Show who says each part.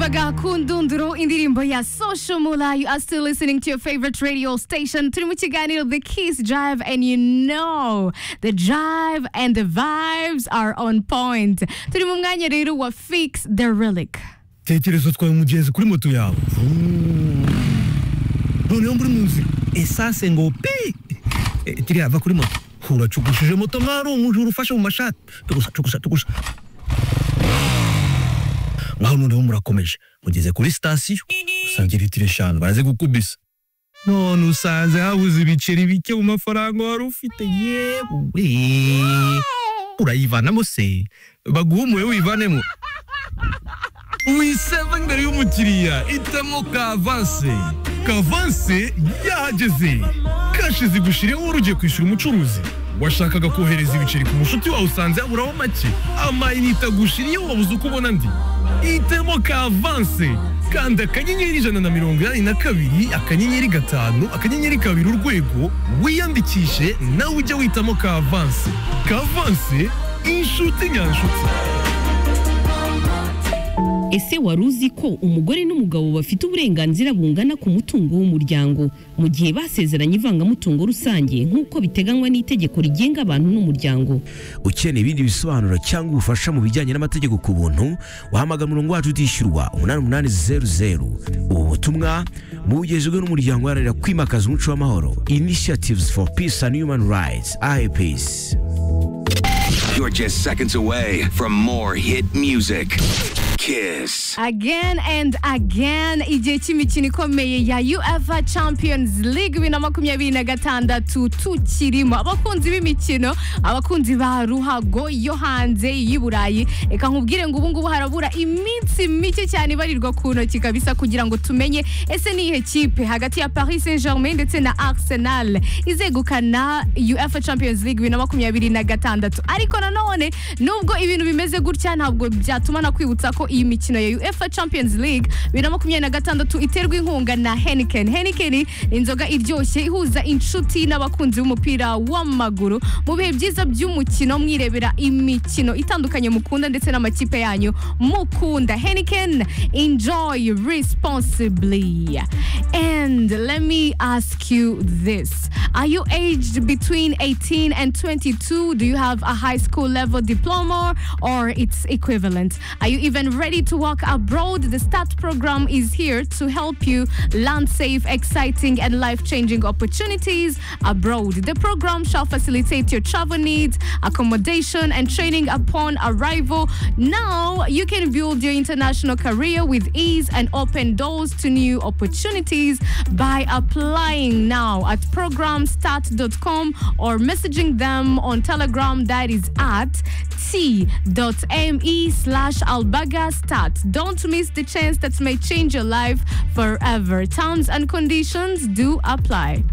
Speaker 1: bagakundunduru indirimbo ya social mula you are still listening to your favorite radio station turi mu kiganiro the kiss drive and you know the drive and the vibes are on point turi mu mwanya rero wa fix the relic
Speaker 2: tekereza utwaye umugenzi kuri moto yawe noneho muri mu nzira esase ngo pi Eh, kiriya va kuri moto uracugushije moto mwari umujura ufashe mu mashati tugusa tugusa tugusa ngaho noneho murakomeje mugeze kuri sitasiyo usanga litiro eshanu baraze gukubisa none usanze habuze ibiceri bike mu mafaranga wari ufite yewe urayivanamo se baguha umuwe wivanemo wiseva imbere y'umukiriya itamo kavanse kavanse yahageze kashize gushira wowe ugiye kwishyura umucuruzi washakaga kohereza ibiceri ku mushuti wawe usanze aburaho make amayinite agushira iyo wabuze uko ubona ndi itemo kavanse kanda akanyenyeri ijana na mirongo inani na kabiri akanyenyeri gatanu akanyenyeri kabiri urwego wiyandikishe nawe ujye witamo kavanse kavanse inshuti nyanshuti
Speaker 3: Ese wari uzi ko umugore n'umugabo bafite uburenganzira bungana ku mutungo w'umuryango mu gihe basezeranye ivangamutungo rusange nk'uko biteganywa n'itegeko rigenga abantu n'umuryango
Speaker 4: ukeneye ibindi bisobanuro cyangwa ubufasha mu bijyanye n'amategeko ku buntu wahamagara umurongo wacu utishyurwa umunani umunani zeru zeru ubu butumwa bugejejwe n'umuryango uharanira kwimakaza umuco w'amahoro initiatives for peace and human rights ips
Speaker 5: You're just seconds away from more hit music. Kiss.
Speaker 1: again and again igihe cy'imikino ikomeye ya uefa champions league bibiri na makumyabiri na gatandatu tukirimo abakunzi b'imikino abakunzi ba ruhago yo hanze y'i burayi reka nkubwire ngo ubu ngubu harabura iminsi mike cyane ibarirwa ku ntoki kabisa kugira ngo tumenye ese ni iyihe kipe hagati ya paris saint germain ndetse na arsenal izegukana uefa champions league bibiri na makumyabiri na gatandatu ariko nanone nubwo ibintu bimeze gutya ntabwo byatuma nakwibutsa ko iyi mikino ya uefa champions league bibiri na makumyabiri na gatandatu iterwa inkunga na heniken heniken ni inzoga iryoshye ihuza inshuti n'abakunzi b'umupira w'amaguru mu bihe byiza by'umukino mwirebera imikino itandukanye mukunda ndetse n'amakipe yanyu mukunda heniken enjoy responsibly and let me ask you this are you aged between 18 and 22 do you have a high school level diploma or its equivalent are you even ready to work abroad the start program is here to help you land safe exciting and life-changing opportunities abroad the program shall facilitate your travel needs accommodation and training upon arrival now you can build your international career with ease and open doors to new opportunities by applying now at programstart.com or messaging them on telegram that is at t.me slash albaga start don't miss the chance that may change your life forever terms and conditions do apply